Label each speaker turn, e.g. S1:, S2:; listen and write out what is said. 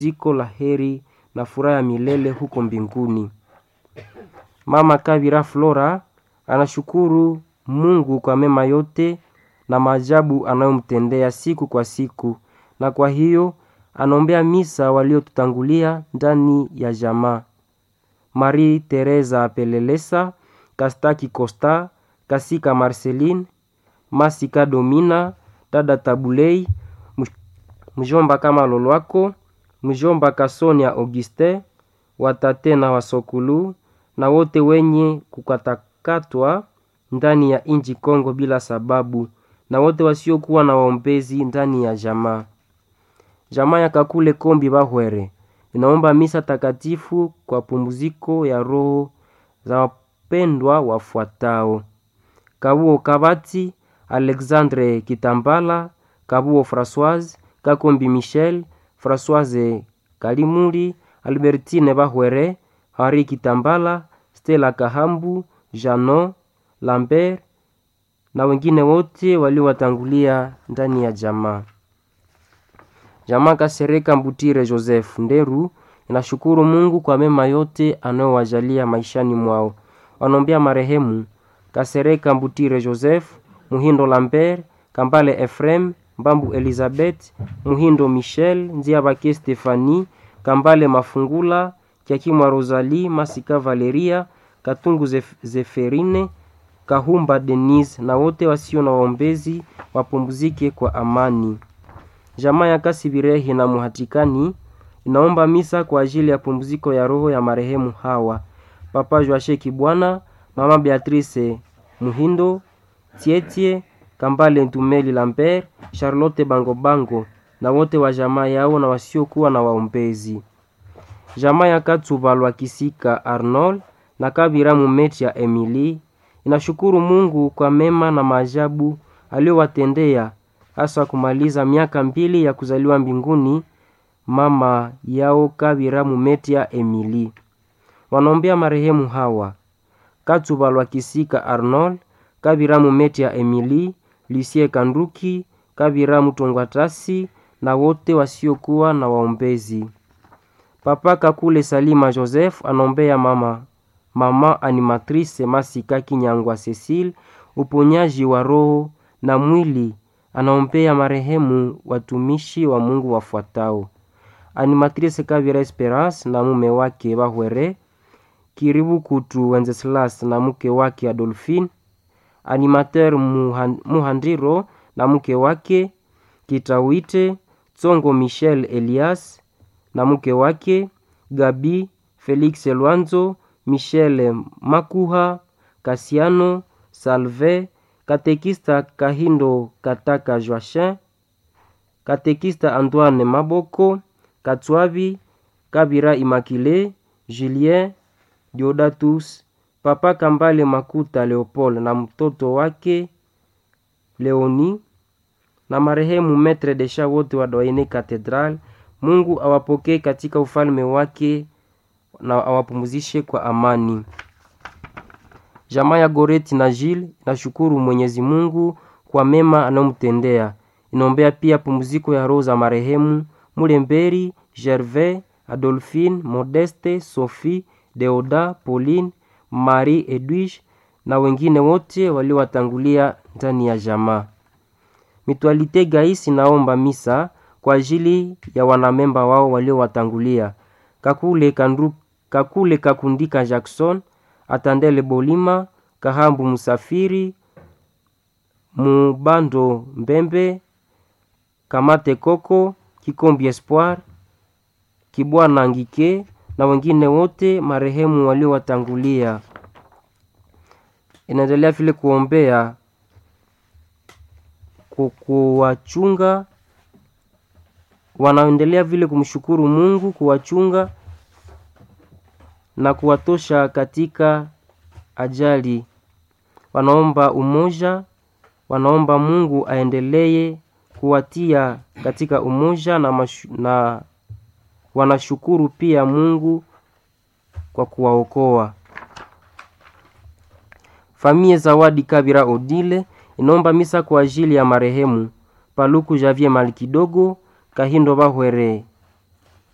S1: ziko la heri na furaha ya milele huko mbinguni. Mama Kabira Flora anashukuru Mungu kwa mema yote na maajabu anayomtendea siku kwa siku, na kwa hiyo anaombea misa waliotutangulia ndani ya jamaa: Marie Teresa Pelelesa, Kastaki Costa, Kasika Marceline, Masika Domina, dada Tabulei, mjomba kama Lolwako, mjomba Kasonia Auguste, watate na wasokulu na wote wenye kukatakatwa ndani ya inji Kongo bila sababu, na wote wasiokuwa na waombezi ndani ya jamaa. Jamaa ya Kakule Kombi Bahwere inaomba misa takatifu kwa pumziko ya roho za wapendwa wafuatao: Kabuo Kabati, Alexandre Kitambala, Kabuo Françoise, Kakombi Michel, Françoise Kalimuli, Albertine Bahwere, Henri Kitambala, Stella Kahambu, Jano Lambert na wengine wote waliowatangulia ndani ya jamaa. Jamaa Kasereka Mbutire Joseph Nderu inashukuru Mungu kwa mema yote anayowajalia maishani mwao. Wanaombea marehemu Kasereka Mbutire Joseph, Muhindo Lambert, Kambale Efrem, Mbambu Elizabeth, Muhindo Michel, Nziabake Stefani, Kambale Mafungula, Kiakimwa Rosalie, Masika Valeria, Katungu Zef Zeferine, Kahumba Denise na wote wasio na waombezi wapumzike kwa amani. Jamaa ya Kasibirehi na Muhatikani inaomba misa kwa ajili ya pumziko ya roho ya marehemu hawa: Papa Joashe Kibwana, Mama Beatrice Muhindo, Tietie Kambale Ntumeli Lambert, Charlotte Bangobango na wote wa jamaa yao na wasiokuwa na waombezi. Jamaa ya Katsubalwa Kisika Arnold na Kabira Mumeti ya Emily inashukuru Mungu kwa mema na maajabu aliyowatendea hasa kumaliza miaka mbili ya kuzaliwa mbinguni mama yao Kabira Mumetia Emily. Wanaombea marehemu hawa: Katsubalwa Kisika Arnold, Kabira Mumetia Emily, Lucie Kanduki, Kabira Mutongwatasi na wote wasiokuwa na waombezi. Papa Kakule Salima Joseph anaombea mama mama animatrice Masika Kinyangwa Cecile uponyaji wa roho na mwili. Anaombea marehemu watumishi wa Mungu wafuatao: animatrice Kavira Esperance na mume wake Bahwere, Kiribu Kutu Wenceslas na mke wake Adolphine, animateur Muhandiro na mke wake Kitawite, Tsongo Michel Elias na mke wake Gabi, Felix Lwanzo, Michel Makuha, Kasiano Salve, katekista Kahindo Kataka Joachin, katekista Antoine Maboko, Katswabi, Kabira Imakile, Julien Diodatus, Papa Kambale Makuta Leopold na mtoto wake Leoni na marehemu Metre Desha wote wa Doyene Cathedral. Mungu awapokee katika ufalme wake na awapumzishe kwa amani. Jamaa ya Goreti na Jil inashukuru Mwenyezi Mungu kwa mema anayomtendea. Inaombea pia pumziko ya roho za marehemu Mulemberi, Gervais, Adolphine, Modeste, Sophie, Deoda, Pauline, Marie Edwige na wengine wote waliowatangulia ndani ya jamaa. Mitualite Gais inaomba misa kwa ajili ya wanamemba wao waliowatangulia: Kakule Kandu, Kakule Kakundika Jackson, Atandele Bolima, Kahambu Musafiri, Mubando Mbembe, Kamate Koko, Kikombi Espoir, Kibwana Ngike na wengine wote marehemu waliowatangulia. Inaendelea vile kuombea kuwachunga, wanaendelea vile kumshukuru Mungu kuwachunga na kuwatosha katika ajali. Wanaomba umoja, wanaomba Mungu aendelee kuwatia katika umoja na, mashu, na wanashukuru pia Mungu kwa kuwaokoa. Famie Zawadi Kabira Odile inaomba misa kwa ajili ya marehemu Paluku Javie Malikidogo, Kahindo Bahwere